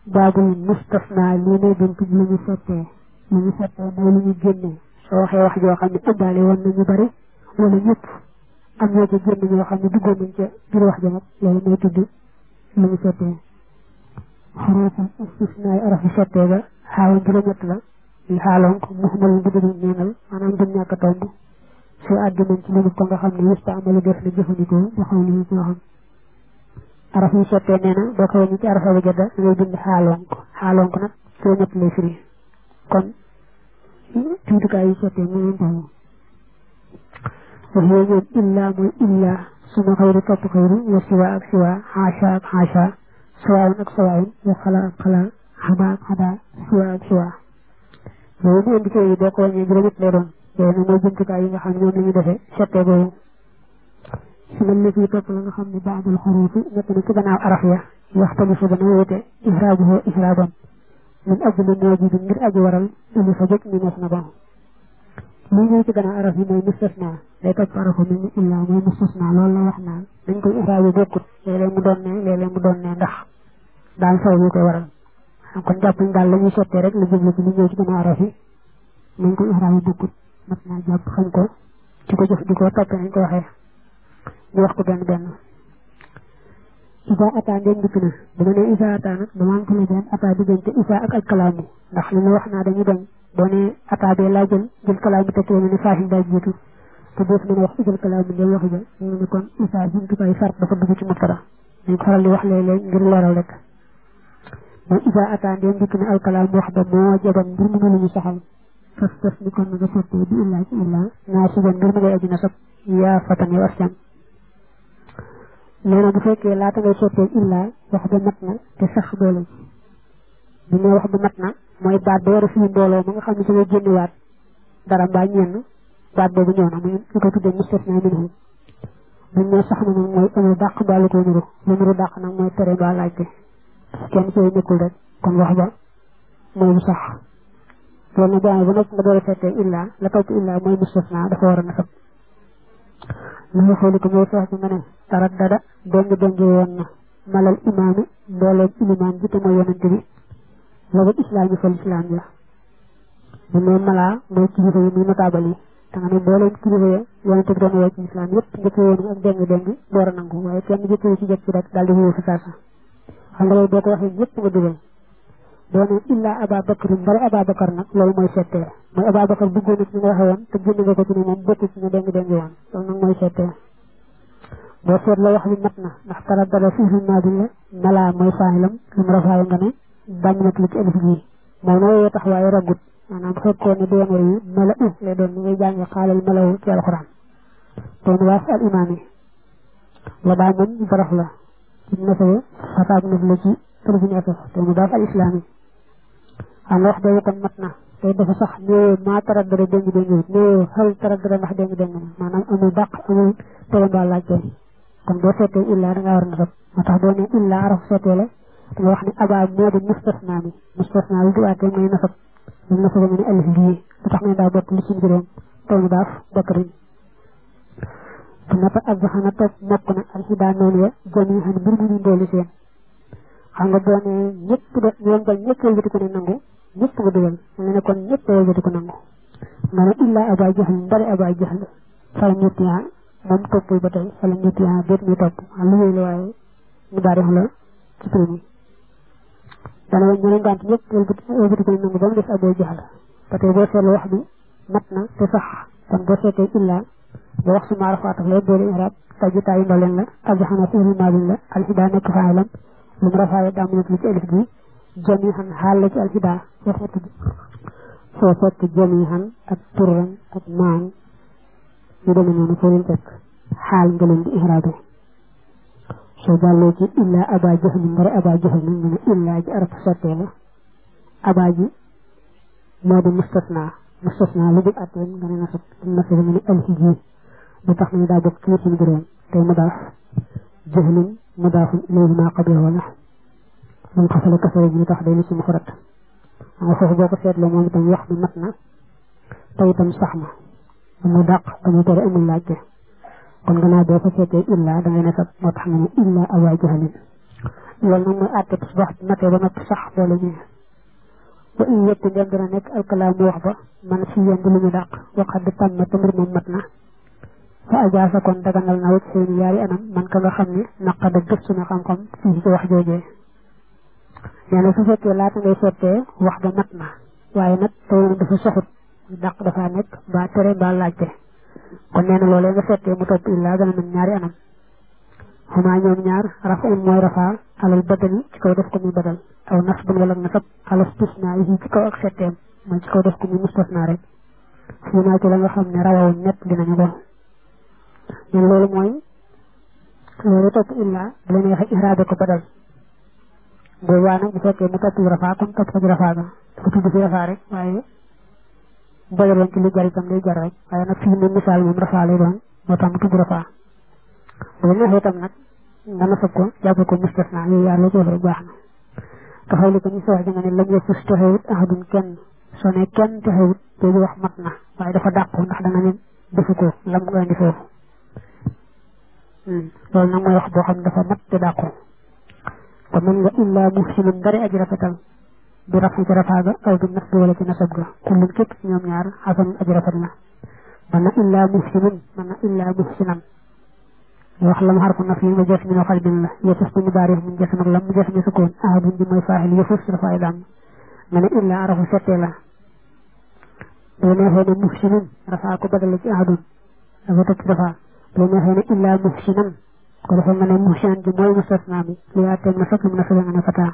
baabul mustasna lii ne bunt bi lu ñu settee lu ñu settee mooy lu ñu génnee soo waxee wax joo xam ne ëndaale woon nañu bari wala ñëpp am ñoo ca génn ñoo xam ne duggoon nañ ca biir wax ja nag loolu mooy tudd lu ñu settee xuruful istisnaay arafu settee ba xaawoon juróom-ñett la yi xaaloon ko muxmal bu dëgg neenal maanaam jëm ñàkk a tomb soo àgg nañ ci lu ko nga xam ne yësta amalu def na jëfandikoo ba xaw li ci waxam araf yi settee nee na boo ko wàññi ci arafa ba jadda da ngay bind xaaloon ko xaaloon ko nag soo ñett lay firi kon jumtukaay yi settee mu leen taw wax yooyu ñoom illa mooy illa suma xayru topp xayru wa siwa ak siwa xaasha ak xaasha sawaawun ak sawaawun wa xala ak xala xada ak xada siwa ak siwa yooyu mu indi yi boo ko wàññee juróom-ñett lay doon yooyu nag mooy jumtukaay yi nga xam ne ñoom la ñu defee settee boobu si man la fii topp la nga xam ne baadul xuruufi nekk na ci gannaaw araf ya yaxtalifu dana wóote ihraabuhu ihraaban min ajli moojibin ngir aji waral ili fa jëkk ñu nees na bon lii ñëw ci gannaaw araf yi mooy mustasna day topp arafu mel ni illa mooy mustasna loolu la wax naan dañ koy ihraabu bokkut léeg-léeg mu doon ne léeg-léeg mu doon ne ndax daal saw yu koy waral xam kon jàpp ñu daal la ñuy sottee rek la jublu ci li ñëw ci gannaaw araf yi nañ koy ihraabu bokkut mat naa jàpp xam ko ci ko jëf di ko toppee nañ ko waxee ñu wax ko benn benn isa ata ndeen dikk na dama ne isa ata nag dama am tele benn ata diggante isa ak aj kalaamu ndax li ma wax naa dañuy bañ boo ne ata bee laa jël jël kalaamu te kee ne faasin daa jiitu te doo fi mën a wax jël kalaamu ndeen waxi ja ñu ne kon isa jumtukaay sart dafa dugg ci mubtada dañ ko faral di wax léeg-léeg ngir leeral rek mooy isa ata ndeen dikk na alkalaam wax ba moo jaban mbir mu lu ñu saxal fas fas ni kon nga sottee bi illaa ci illaa naa suban mbir mu ngay aji nasab yaa fatan yow askan nee na bu fekkee laata ngay sottee illaa wax ba mat na te sax doole bu ne wax ba mat na mooy baat ba war a fii mbooloo ma nga xam ne su ngay génniwaat dara mbaa ñenn baat boobu ñëw na muy ñu ko tuddee mustasna minhu buñ ne sax na nag mooy amul dàq mbaa lu ko nuru lu nuru dàq nag mooy tere mbaa laajte kenn sooy nekkul rek kon wax ba mooy bu sax loolu nag boo ba noppi nga door a seetee illaa la topp illaa mooy mustasna dafa war a nasab li nga xooli ko mooy feex bi nga ne tarat dada dong dong woon na malal imaami mbooleem ilimaan ji te mooy yonante bi loolu islaam yi fal islaam ya bu ne malaa mooy kilifa yi muy notaabal yi da nga ne mbooleem kilifa ya yonante bi doon woo ci islaam yëpp njëkk woon ak deng deng door a nangu waaye kenn njëkk ci jëkk ci rek daal di wóor fi saasa xam nga loolu boo ko waxee ñëpp nga dugal doo ne illa aba bakar mbari aba bakar nag loolu mooy settee mooy aba bakar bëggoon na ci nga waxee woon te génn nga ko ci ne moom bokk ci ñu deng deng woon loolu nag mooy settee boo seet la wax bi mat na ndax tara dara fiiru naadin la malaa mooy faaxilam lu mu rafaaye nga ne bañ nag li ci alif gi moom na wooyee tax waaye ragut maanaam fekkoon ne doon yi mala u lay doon ni ngay jàngi xaalal malawu ci alxuraan doon waas al imaam yi la daa moom baraf la ci nasawe xataab naf la ci tërfini asaf te mu daaf al islaam yi xam nga wax boobu kon mat na te dafa sax ñëwee maa tara dara déngi déngi ñëwee xel tara dara ndax déngi déngi na maanaam amul dàq amul tere mbaa laajte kon boo seetee illaa da ngaa war a nasab moo tax boo ne illaa araf seetee la da nga wax ne abaa moo di mustasna mi mustasna bi du àttee mooy nasab lu nasab nga ne alif lii lu tax nga daa bokk li ci juróom taw mu daaf bakkarin bu nata azzaxana toog mokk na alxidaa noonu ya jami xan mbir mu ñu ndoolu seen xam nga boo ne ñëpp de ñoom ba ñëpp wëlbati ko ne nangu ñëpp nga dugal mu ne kon ñëpp wëlbati ko nangu nga ne illaa abaa jaxal mbari abaa jaxal fal ñetti moom toppul ba tey wala ñetti yaa béet muy topp lu wéy la waaye mu daal def la ci prix bi dana woon ñeneen gànt ñëpp wëlbati ko nangu ba mu des aboo jaxal ba tey boo seetlu wax bi mat na te sax kon boo seetee illaa ba wax suma rafaataf la boole irab tajju taayu ndoleen la ajaxana fi'lu maadin la alxidaa nekk faa'ilam lu mu rafaaye daa mu nekk li ci alif gi jamihan xaal la ci alxidaa foo fekk foo fekk jamihan ak turran ak maan ñu demee noonu foo leen fekk xaal nga leen di ihraabe soo jàllee ci illaa aba jahl mbari aba jahl nag nga ne illaa ji arab sottee la aba ji moo di mustasna mustasna lu dul atteen nga ne nasab nasab nga ne alfi ji bu tax na daa bokk ci suñu juróom tey mu daaf jahlin mu daafun ilayhi maa qablahu la mun xasale kasare ji tax day ni ci mufrad nga foofu boo ko seetloo moom itam wax bi mat na te itam sax na amul dàq amul tere amul laajte kon gannaaw boo ko seetee illa da ngay ne sab moo tax nga ne illa abaa jahalin loolu nag mooy àtte bis wax matee ba noppi sax boole ñu wa in yëpp ndem dina nekk alkalaamu wax ba man si yend lu ñu dàq waxat di tàmm te mbir moom mat na fa ajaasa kon daganal na wut seeni yaari anam man ka nga xam ne naqada gëstu na xam-xam fii ci wax joojee nee na su fekkee laata ngay seetee wax ba mat na waaye nag tey dafa soxut dàq dafa nekk ba tere ba laajte kon nee na loolee nga seetee mu topp illaa gën a mën ñaari anam xumaa ñoom ñaar rafa un mooy rafaa alal badali ci kaw def ko muy badal aw nasbun wala nasab alal istisnaa yi ci kaw ak setteem mooy ci kaw def ko muy mustasnaa rek fii naa ci la nga xam ne rawawoon ñett dinañu ko ñun loolu mooy loolu topp illaa bu la neexee iraabe ko badal boobaa nag bu fekkee mu topp rafaa kon topp ko ci rafaa ga dafa tudd fi rafaa rek waaye badaloon ci lu jar itam day jar rek waaye nag fii mu misaal moom rafaa lay doon moo tax mu tudd rafaa bu la neexee itam nag nga nasab ko jàpp ko mustasna yooyu yaar la ci wax rek baax na taxaw li ko ñu si wax nga ne lam yafus texewut ahadun kenn soo ne kenn texewut jooju wax mat na waaye dafa dàqu ndax danga ne defu ko lam nga indi foofu loolu nag mooy wax boo xam ne dafa mat te dàqu kon mën nga illaa muhsinun dari aji rafetal bi rafi ci rafaaga aw bi nas bi wala ci nasab ga kullum képp ci ñoom ñaar xasanun aji rafet la mën na illaa muhsinun mën na illaa muhsinan wax lam xarfu naf yi nga jës mi no xalbin la yëfus bu ñu baarif mun jës mag lam mu jës mi sukkoon ahadun bi mooy faaxil yëfus dafa ay daam nga ne illaa arafu settee la boo neexee ne muhsinun rafaa ko badale ci ahadun dafa topp rafaa boo neexee ne illaa muhsinan ko defee nga ne muhsinan ji mooy mustasna bi li yaa teem na fekk mu nasale nga ne fataa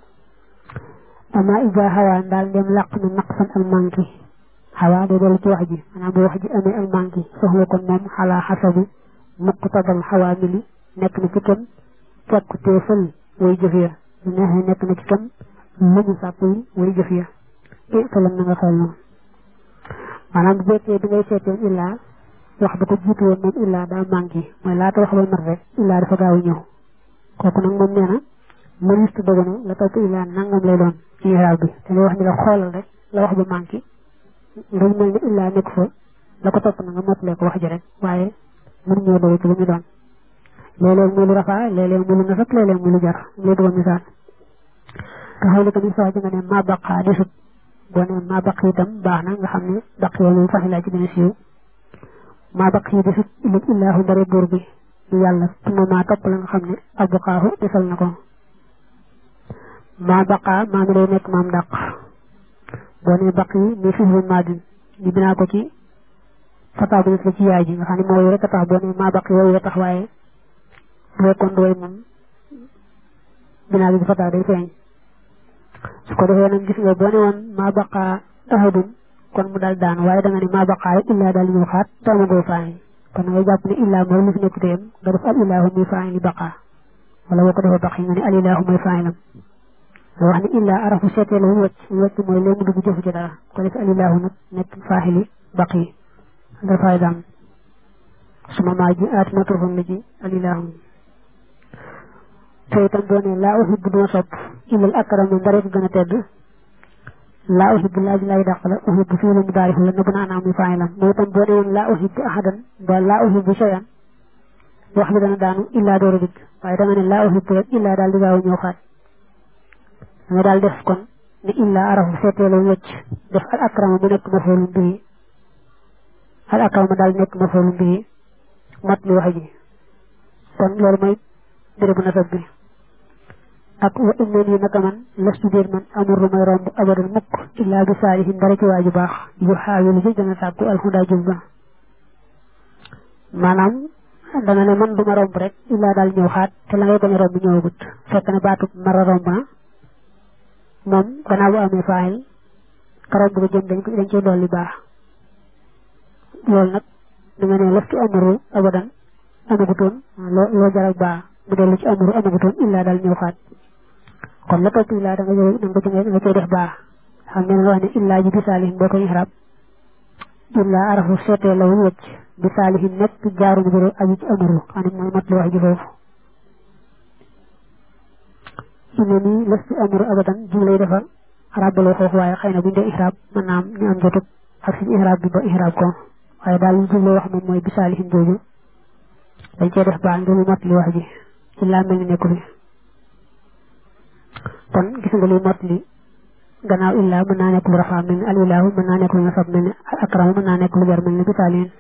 ama ija xawaa ndaal ndem làq na naqsan al manki xawaa day dellu ci wax ji maanaam bu wax ji amee al manki soxla kon moom xalaa xasabi muqtadal xawaamili nekk na ci kenn fekk teefal way jëf ya lu neexee nekk na ci kenn lu ñu sàpp yi way jëf ya i falam na nga xel noonu maanaam bu fekkee bi ngay seetee illaa wax ba ko jiitu woon moom illaa daa manqué mooy laata wax ba mat rek illaa dafa gaaw a ñëw kooku nag moom nee na mënistu doganu la topp illaa nangam lay doon ci iraab bi te lay wax ni la xoolal rek la wax ba manqué nga mel ni illaa nekk fa la ko topp na nga mottalee ko wax ji rek waaye mën ñoo dogu ci lu ñu doon léeg-léeg muy lu rafaa léeg-léeg muy lu nasab léeg-léeg muy lu jar lay doon misaal nga xaw li ko ni sax ji nga ne maa baqaa desut boo ne maa baq itam baax na nga xam ne baq yow moom faxilaa ci gën a siiw maa baq yi desut ilim illaahu ndare buur bi di yàlla tuma maa topp la nga xam ne abqaahu desal na ko maa baqaa maa mi day nekk maam dàq boo ne baq yi mi fihlu maadin ñu binaa ko ci fataa bu la ci yaay ji nga xam ne mooy rek a tax boo ne maa baq yooyu a tax waaye bu fekkoon du way moom binaa bi ci fataa day feeñ su ko defee nag gis nga boo ne woon maa baqaa ahadun kon mu daal daan waaye da nga ne maa baqaa rek illaa daal ñëw xaat taama goo faayi kon da ngay jàpp ne illaa mooy li fi nekk téyam nga def al ilaahu muy faayi li baqaa wala boo ko defee baq yi nga ne al ilaahu mooy faayilam nga wax ne illaa arafu seetee la mu wëcc mu wëcc mooy léegi mu dugg jëfu ci dara ko defee al ilaahu nag nekk faahili baq yi nga fay daam suma maa ji aati na turfam la ji al ilaahu te itam boo ne laa uhibbu duma sopp illal akram ndare ko gën a tedd laa uhibbu laaj lay dàq la uhibbu fii la mu daarif la nëbb na anaam muy faayilam moo itam boo ne woon laa uhibbu ahadan ba laa uhibbu shay'an wax li dana daanu illaa door a dikk waaye danga ne laa uhibbu rek illaa daal di gaaw a ñëw xaat nga daal def kon ne illaa arafu seetee la wëcc def al akrama mu nekk mafoolum bii al akrama daal nekk mafoolum bii mat li wax ji kon loolu mooy bérébu nasab bi ak wa inna nii naka man lastu déet man amul lu may romb abadan mukk illaa bi saalihin dara ci waaju baax yu xaawilu ji dana sàkku alxudaa jub ba maanaam dana ne man du ma romb rek illaa daal ñëw xaat te la ngay bañ a romb ñëwagut fekk ne baatub mara romb na moom gannaaw bu amee faayil ka romb ko jëm dañ ko dañ cee dolli baax loolu nag da nga ne lastu amuru abadan amagutoon loo loo jaral baax mu dellu ci amuru amagutoon illaa daal ñëw xaat kon la topp illaa da nga jël da nga ko da nga koy def baax xam ne nga wax ne illaa ji bi saalihin boo koy xarab illaa arafu seetee la wu wëcc bi saalihin nekk jaaru mu jëre aju ci amuru xam ne mooy mat li wax ji foofu ine nii lastu amuru abadan jum lay defar xarab baloo foofu waaye xëy na buñ dee ihraab mën naa am ñu am jotug ak suñu ihraab bi ba ihraab ko waaye daal li jum lay wax moom mooy bi saalihin jooju dañ cee def baax ngir mu mat li wax ji illaa mel ni nekku fi kon gis nga li mot li gannaaw illaa mën naa nekk lu rafaa mel ni al ilaahu mën naa nekk lu nasab mel ni akramu mën naa nekk lu jar mel ni bitaalin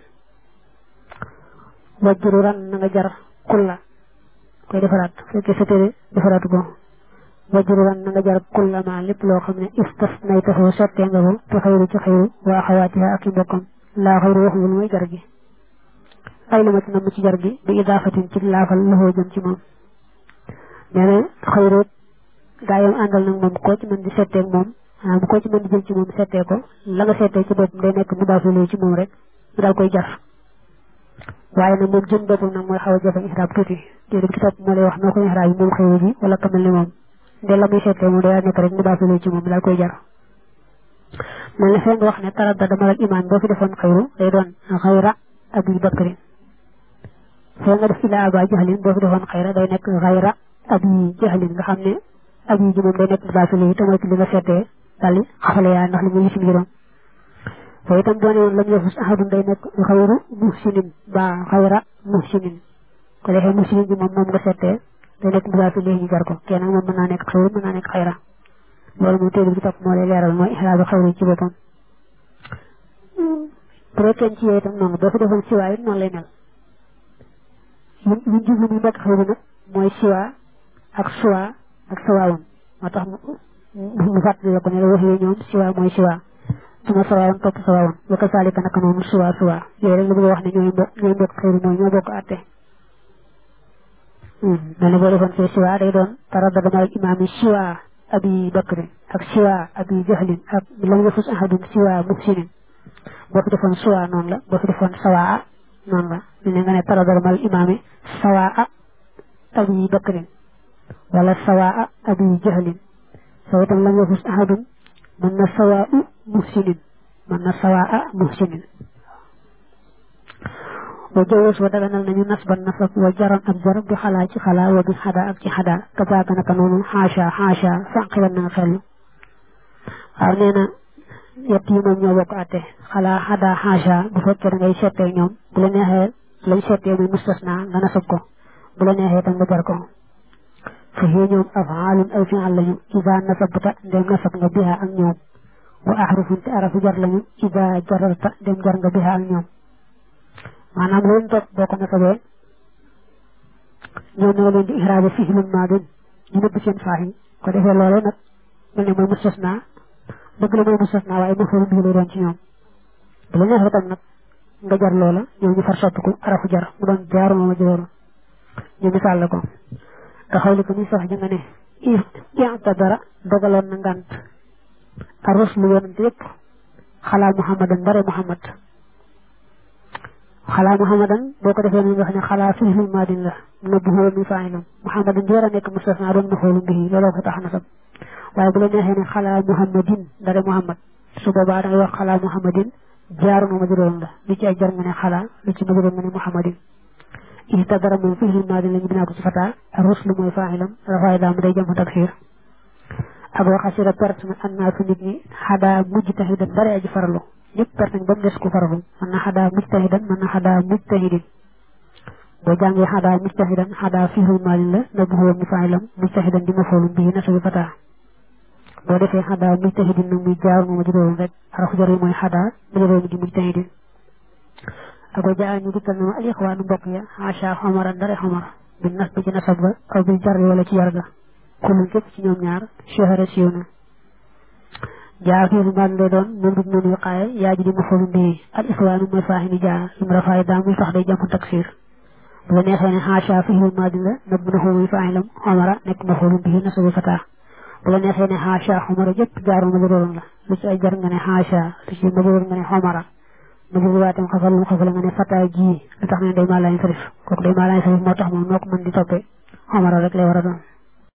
wajjuru ran na nga jar kulla koy defaraat fekkee sa téere defaraatu ko wajjuru ran na nga jar kulla ma lépp loo xam ne istas nay taxoo sottee nga ko te xayru ci xayru waa xawaatiha ak i mbokkam laa xayru waxul mooy jar gi ay la ma ci namm ci jar gi bi idaafatin ci laafal loxoo jëm ci moom nee na xayru gaa yam àndal nag moom koo ci mën di settee moom maanaam koo ci mën di jël ci moom settee ko la nga settee ci boppam day nekk mu daafiloo ci moom rek mu daal koy jar waaye nag moom jëm boppam nag mooy xaw a jafe ihraab tuuti téere bi ci topp moo lay wax noo ko ihraab yi moom xëyru ji wala kamel ni moom de la muy settee moom day nekk rek mu daafiloo ci moom daal koy jar mel ne fee nga wax ne tarada dama lak imaan boo fi defoon xëyru day doon xayra abi bakrin fee nga def ila aba jahlin boo fi defoon xayra day nekk xayra abi jahlin nga xam ne ab yi ji moom day nekk mu daafiloo te mooy ci li nga settee daal di xafale yaa ndax li muy yisim juróom te itam doone woon lam yafus ahadun day nekk xayru muhsinin ba xayra muhsinin ko defee muhsinin bi moom moom nga settee day nekk mudaafil léegi ñu jar ko kenn moom mën naa nekk xayru mën naa nekk xayra loolu moom téere bi topp moo lay leeral mooy ixraabi xayru ci boppam bu dee kenn ci yooyu itam noonu boo fi defoon siwaa it noonu lay mel li ñu jublu muy nekk xayru nag mooy siwaa ak suwaa ak sawaawun moo tax mu fàttali la ko ne la wax yooyu ñoom siwaa mooy siwaa suma sawaawun topp sawaawun wa kasaalika naka noonu suwaa suwaa yooyu rek la bëgg a wax ne ñooy mbokk ñooy mbokk xëyru mooy ñoo bokk àtte mel ne boo defoon fee siwaa day doon taraddada mal imaami siwaa abi bakrin ak siwaa abi jahlin ak lam yafus ahadun siwaa muhsinin boo fi defoon suwaa noonu la boo fi defoon sawaa noonu la ñu ne nga ne taraddada mal imaami sawaa abi bakrin wala sawaa abi jahlin soo itam lam yafus ahadun mën na sawaa muhsinin mën na sawaa muhsinin wa jawus wa daganal nañu nasban nasab wa jaran ak jar bi xalaa ci xalaa wa bi xada ak ci xada kazaaka naka noonu xaasha xaasha fànqilan na nga xellu waaw nee na yett yi moom ñoo bokk àtte xalaa xada xaasha bu fekkee da ngay settee ñoom bu la neexee lañ settee muy mustasna nga nasab ko bu la neexee tam nga jar ko fa hiya ñoom afaalun ay fi'al lañu ida nasabta ndem nasab nga biha ak ñoom wa ahrufun te arafu jar lañu ida jararta ndem jar nga biha ak ñoom maanaam loolu toog boo ko nasabee ñoom ñoo leen di ihraabe fi'lun maadin ñu nëbb seen faaxi ko defee loole nag mel ne mooy mustasna dëgg la mooy mustasna waaye mafoolu bii lay doon ci ñoom bu la neexee tam nag nga jar loola ñoom ñu far soppiku arafu jar mu doon jaaru ma jooru ñu misaal la ko nga xawli ko muy sax ja nga ne i'tadara dogaloon na ngant a ruslu yonante yëpp xalaa muhammadan bare muhammad xalaa muhammadan boo ko defee ni nga xam ne xalaa fi'lul maadin la na bu xóo mi fa'ilam muhammadan di war a nekk mustasna doon mafoolu bihi looloo ko tax nasab waaye bu la neexee ne xalaa muhammadin dara muhammad su boobaa da ngay wax xalaa muhammadin jaaru ma majroon la li ci ay jar nga ne xalaa li ci majroon nga ne muhammadin i'tadara moom fi'lul maadin la ñu binaa ko ci fataa ruslu mooy fa'ilam rafaay daam day jëm taksiir ak wa xasira perte na annaasu nit ñi xadaa mujtahidan bare aji farlu ñëpp perte nañ ba mu des ku farlu mën na xadaa mujtahidan mën na xadaa mujtahidin boo jàngee xadaa mujtahidan xadaa fi'lul maadin la na bu xóo mi fa'ilam mujtahidan di mafoolum bii na sabi fataa boo defee xadaa mujtahidin nag muy jaar mooma juróom rek arafu jar yi mooy xadaa ma juróomi di mujtahidin ak wa jaa ñu dikkal na ma al ixwaanu mbokk ya xaasha xomara ndare xomar bi nas bi ci nasab ga aw bi jar wala ci jar ga kullu képp ci ñoom ñaar shahara siiw na jaa fiilu maan lay doon moom du noonu wiqaaye yaa ji di mafoolu mbii al ixwaanu mooy faaxini jaa lim rafaay daa muy tax day jàmm taksiir bu la neexee ne xaasha fiilu maadin la nab na xumuy faaxilam xomara nekk mafoolu mbii nasabu fataa bu la neexee ne xaasha xomara jëpp jaaru ma juróom la lu ci ay jar nga ne xaasha lu ci ma juróom nga ne xomara ma jël waatam xafal lu xafal nga ne fataa ji lu tax ne day maa laay sarif kooku day maa laay sarif moo tax moom noo ko mën di toppee xomara rek lay war a doon